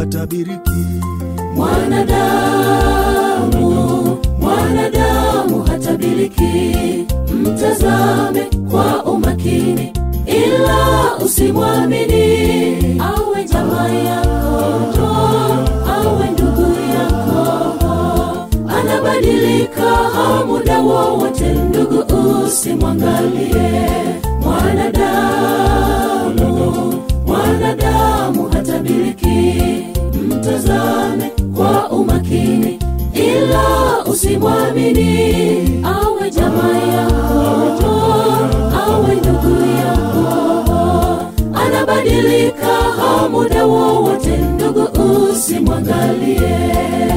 hatabiriki. mwanadamu mwanadamu hatabiriki mtazame kwa umakini ila usimwamini awe jamaa yako awe ndugu yako anabadilika muda wowote ndugu usimwangalie mwanadamu mwanadamu hatabiriki mtazame kwa umakini ila usimwamini awe jamaa yako awe ndugu yako anabadilika muda wowote ndugu usimwangalie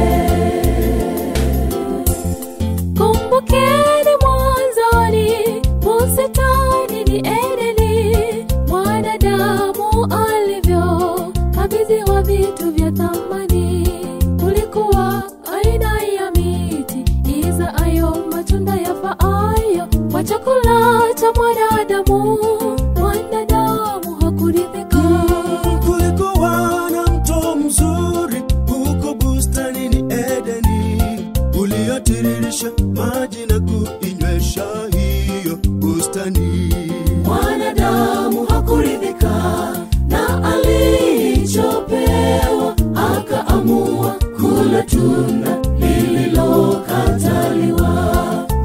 kumbukeni mwanzoni bustani ni edeni mwanadamu alivyo kabidhiwa vitu vya thamani kulikuwa aina ya miti izaayo matunda yafaayo kwa chakula cha mwanadamu mwanadamu hakuridhika Kulikuwa na mto mzuri huko bustanini Edeni, uliotiririsha maji na kuinywesha hiyo bustani. mwanadamu hakuridhika na alichopewa akaamua kula tunda lililokataliwa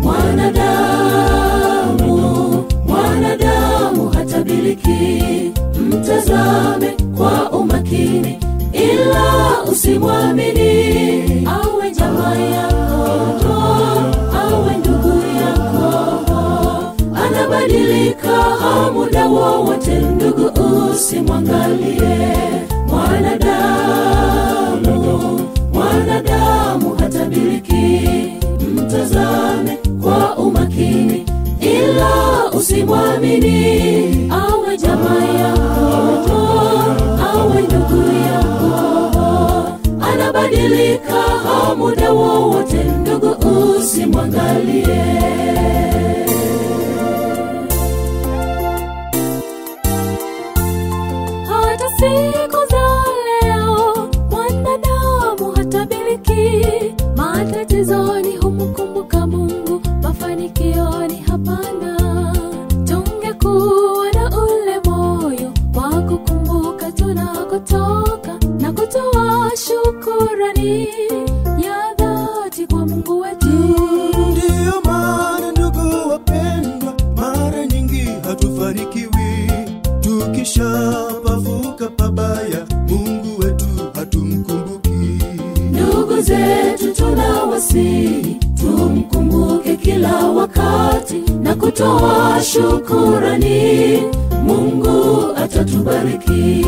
mwanadamu mwanadamu hatabiriki mtazame kwa umakini ila usimwamini awe jamaa yako awe ndugu yako anabadilika muda wowote ndugu usimwangalie mwanadamu mwanadamu hatabiriki mtazame kwa umakini ila usimwamini awe jamaa yako awe ndugu yako anabadilika muda wowote ndugu usimwangalie hata siku za leo mwanadamu hatabiriki matatizoni humkumbuka mungu mafanikioni hapana tungekuwa na ule moyo wa kukumbuka tunakotoka na kutoa shukurani ya dhati kwa mungu wetu Ndiyo maana ndugu wapendwa, mara nyingi hatufanikiwi tukishapavuka pabaya, Mungu wetu hatumkumbuki. ndugu zetu tunawasihi tumkumbuke kila wakati na kutoa shukurani mungu atatubariki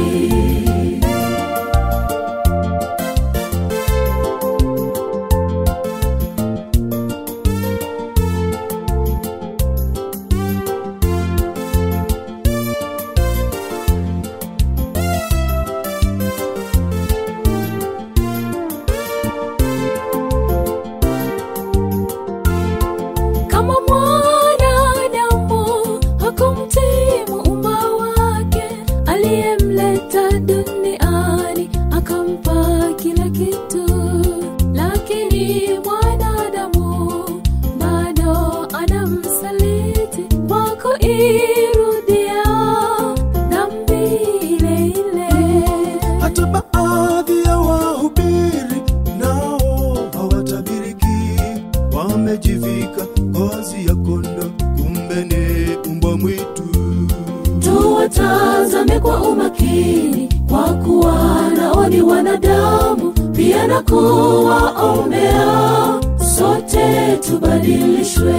kama mwanadamu hakumtii muumba wake aliyemleta duniani akampa kila kitu lakini mwanadamu bado anamsaliti kwa kuirudia dhambi ile ile Hata baadhi ya wahubiri nao hawatabiriki, wamejivika ngozi ya kondo, kumbe ni umbwa mwitu. tuwatazame kwa umakini kwa kuwa nao ni wanadamu pia na kuwaombea sote tubadilishwe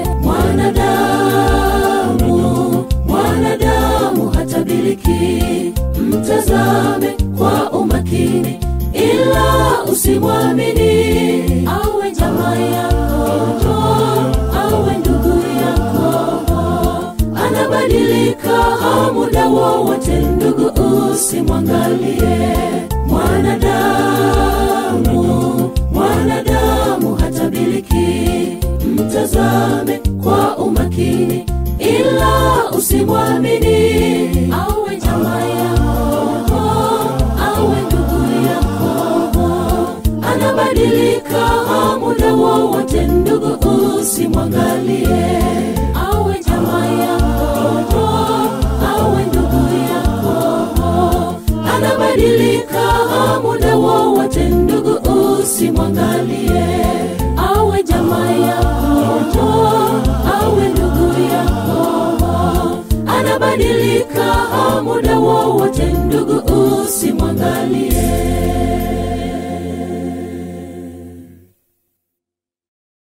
mwanadamu mwanadamu hatabiriki mtazame kwa umakini ila usimwamini awe jamaa yako awe ndugu yako anabadilika muda wowote ndugu usimwangalie mwanadamu mwanadamu hatabiriki mtazame kwa umakini ila usimwamini awe jamaa yako awe ndugu yako anabadilika muda wowote ndugu usimwangalie awe jamaa yako awe ndugu yako anabadilika muda wowote ndugu usimwangalie awe jamaa yako awe ndugu yako anabadilika muda wowote ndugu usimwangalie